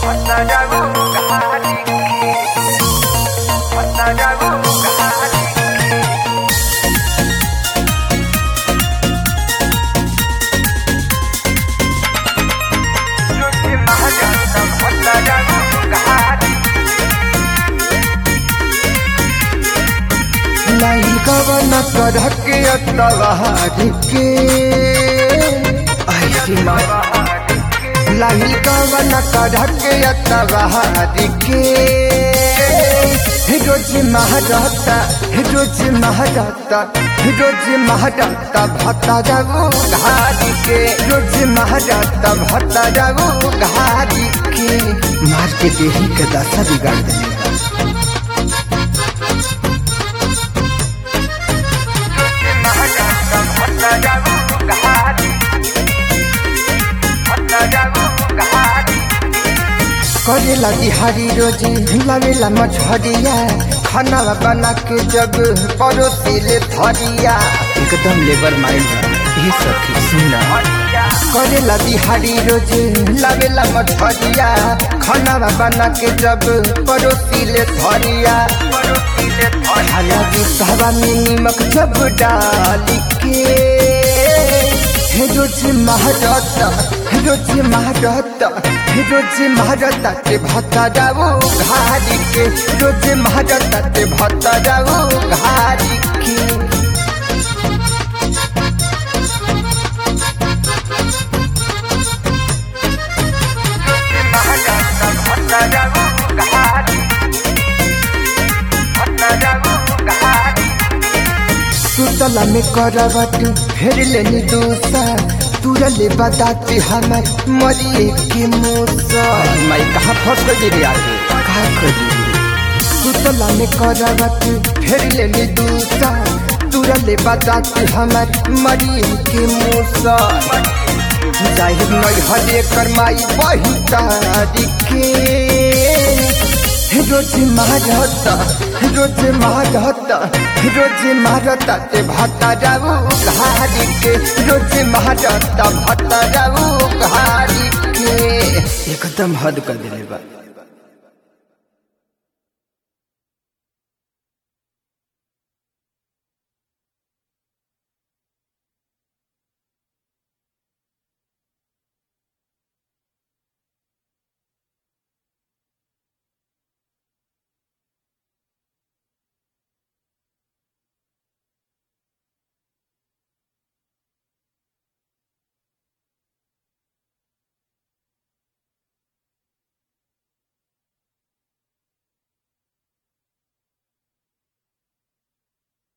नहीं कवन करह के अतवारी के ऐसी माँ लाही कवन करह के अतवारी के रोज महारता रोज महारता रोज महारता भत्ता जागो घारी के रोज महारता भत्ता जागो घारी के मार के देही के दशा बिगाड़ देगा करेला बिहारी रोजी लावेला मछरिया खाना बना के जब परोसी ले थरिया एकदम लेबर माइंड ये सखी सुना करेला बिहारी रोजी लावेला मछरिया खाना बना के जब परोसी ले थरिया खाना भी सवा में नमक जब डाली के रोज महारता रोज महारता रोज महारता ते भत्ता जाओ घारी के रोज महारता ते भत्ता जाओ घारी के सुतला में करवट फेर लेनी दूसा तुरले बताते हमार मरिए के मूसा मैं कहाँ फंस गई रे आगे कहाँ करी सुतला में करवट फेर लेनी दूसा तुरले बताते हमार मरिए के मूसा जाहिर नहीं हले करमाई वही तारीखे रोज मारता रोज मारता रोज मारता ते भाता जाऊ घारी के रोज मारता भाता जाऊ घारी के एकदम हद कर दिले बा